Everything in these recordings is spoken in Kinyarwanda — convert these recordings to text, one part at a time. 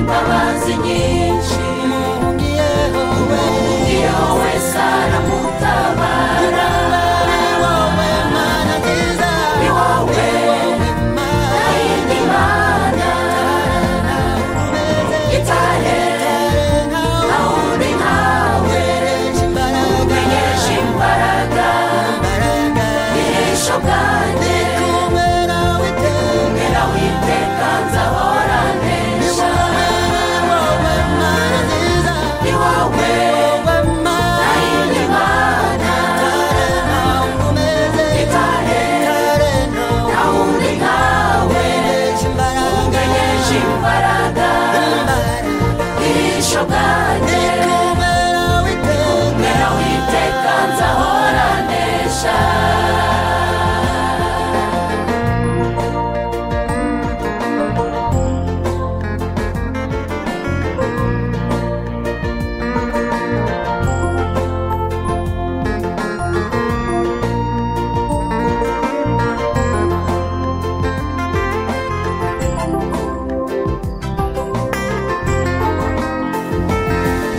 inkozi nyinshi Ungiyeho wewe, wowe sara mutabara wowe Mana nziza, ni wowe wowe Mana indi mana itarera nkarenga, aho uri nkawe umeresha imbaraga, menyesha imbaraga imbaraga. ihesho bwanjye Ndi kumwe nawe iteka, mera witeka nzahora nesha wowe Mana nziza, ni wowe wowe Mana indi mana nkarenga, ungomeze, itarera nkarenga, aho uri nkawe umeresha imbaraga, menyesha imbaraga imbaraga. ihesho Ndi bwanjye kumwe nawe iteka, Mera witeka nzahora nesha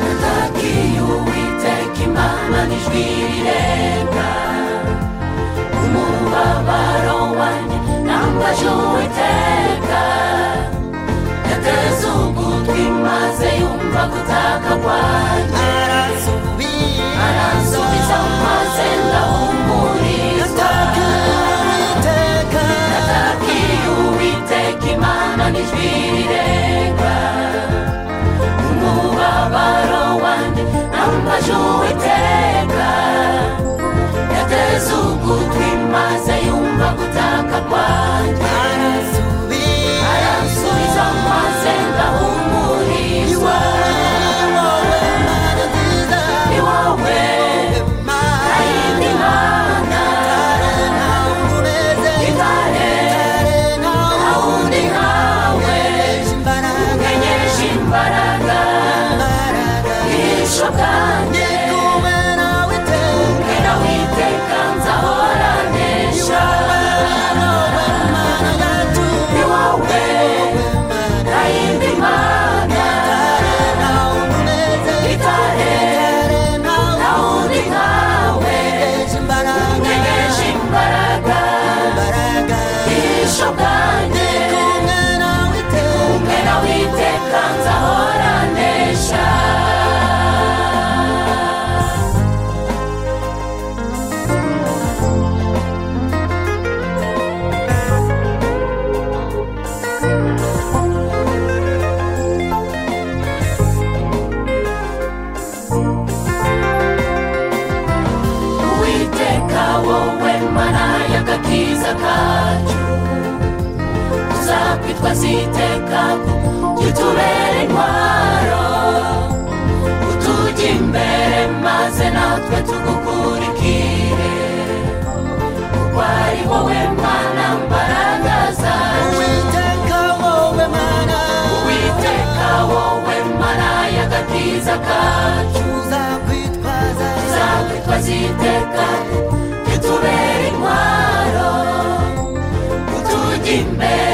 natakiye uwiteka imana n'ijwi rirenga umubabaro wanjye nambaje uwiteka yateze ugutwi maze yumva gutaka kwanjye arasubiye. aransubiza maze ndahumurizwa Iteka, natakiye uwiteka imana n'ijwi rirenga umubabaro wanjye nambaje uwiteka yateze ugutwi maze yumva gutaka kwanjye arasubiye. aransubiza maze Ni ndahumurizwa wowe, wowe Mana nziza, ni wowe wowe Mana indi mana ntarenga, unkomeze, itare ntarenga, ntawundi nkawe umeresha imbaraga, nkenyeje imbaraga imbaraga. ihisho Ndi bwanjye kumwe nawe iteka, mbwira witeka nzahora ni nesha wowe, wowe Mana yacu, ni wowe wowe Mana nta yindi mana ntarenga, unkomeze, itare ntarenga, ntawundi nkawe umeresha imbaraga, nkenyeje imbaraga imbaraga. ihisho bwanjye mbwira witeka nzahora nesha uwiteka wowe mana y'agakiza kacu uzakwitwa ziteka jya utubera intwaro utujya imbere maze natwe tugukurikire kuko ari wowe mana mbaraga zacu uwiteka wowe mana y'agakiza kacu zakwitwa ziteka jya utubera intwaro utujya imbere